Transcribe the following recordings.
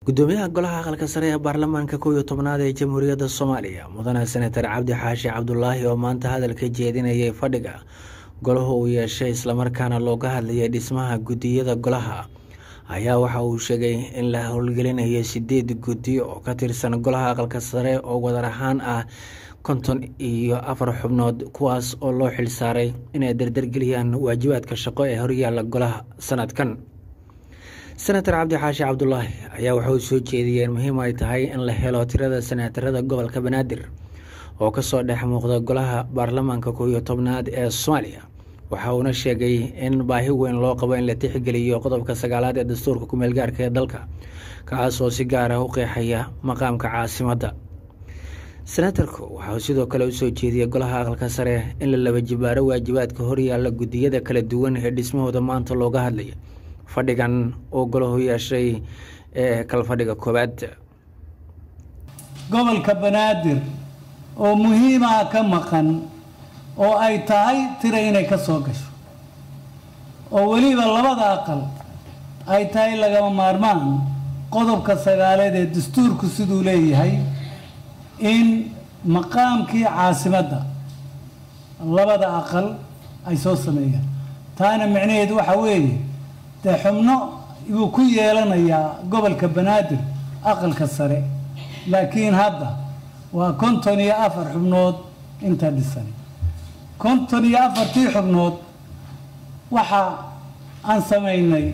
gudoomiyaha golaha aqalka sare ee baarlamaanka kow iyo tobnaad ee jamhuuriyadda soomaaliya mudane senatar cabdi xaashi cabdulaahi oo maanta hadalka jeedinayay fadhiga golaha uu yeeshay islamarkaana looga hadlayay dhismaha guddiyada golaha ayaa waxa uu sheegay in la howlgelinayo sideed guddi oo ka tirsan golaha aqalka sare oo wadar ahaan ah konton iyo afar xubnood kuwaas oo loo xilsaaray inay dardargeliyaan waajibaadka shaqo ee horyaalla golaha sanadkan senatar cabdi xaashi cabdulaahi ayaa waxauu soo jeediyey in muhiim ay tahay in la helo tirada senatarada gobolka banaadir oo kasoo dhex muuqda golaha baarlamaanka kow iyo tobnaad ee soomaaliya waxa uuna sheegay in baahi weyn loo qabo in la tixgeliyo qodobka sagaalaad ee dastuurka kumeel gaarka ee dalka kaas oo si gaar ah u qeexaya maqaamka caasimadda senatarku waxauu sidoo kale usoo jeediyey golaha aqalka sare in la laba jibaaro waajibaadka horyaalla guddiyada kala duwan ee dhismahooda maanta looga hadlaya fadhigan oo golahu yeeshay ee kalfadhiga koowaad gobolka banaadir oo muhiimaha ka maqan oo ay tahay tira inay ka soo gasho oo weliba labada aqal ay tahay lagama maarmaan qodobka sagaaleed ee dastuurku siduu leeyahay in maqaamkii caasimadda labada aqal ay soo sameeyaan taana micnaheedu waxa weeye dee xubno yuu ku yeelanayaa gobolka banaadir aqalka sare laakiin hadda waa konton iyo afar xubnood inta dhisan konton iyo afartii xubnood waxa aan samaynay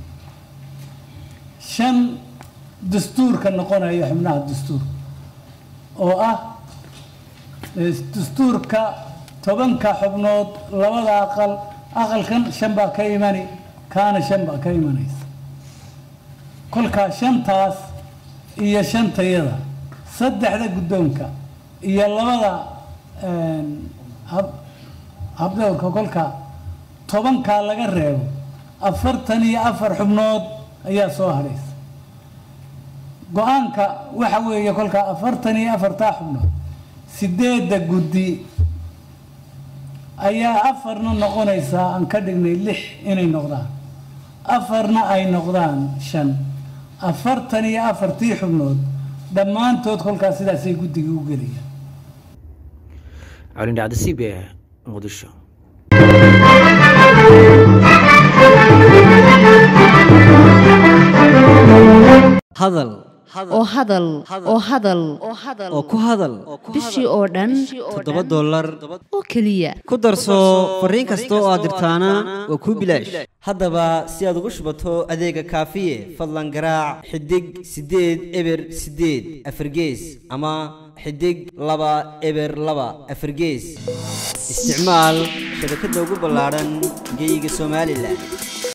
shan dastuurka noqonaya xubnaha dastuurka oo ah dastuurka tobanka xubnood labada aqal aqalkan shan baa ka imani kaana shan baa ka imanaysa kolkaa shantaas iyo shantayada saddexda guddoonka iyo labada habdowrka kolkaa tobankaa laga reebo afartan iyo afar xubnood ayaa soo hadhaysa go-aanka waxa weeye kolkaa afartan iyo afartaa xubnood sideedda guddi ayaa afarna noqonaysaa aan ka dhignay lix inay noqdaan afarna ay noqdaan shan afartan iyo afartii xubnood dhammaantood kolkaas sidaasay guddigii u gelayaan colindhacda c b e muqdisho hadal oo hadal oo hadal oo ku hadal bishii oo dhan toddoba dollar oo keliya ku darso fariin kasta oo aad dirtaana waa kuu bilaash haddaba si aad ugu shubato adeega kaafiye fadlan garaac xidig siddeed eber siddeed afargees ama xidig laba eber laba afargees isticmaal shabakadda ugu ballaadhan geyga somalilan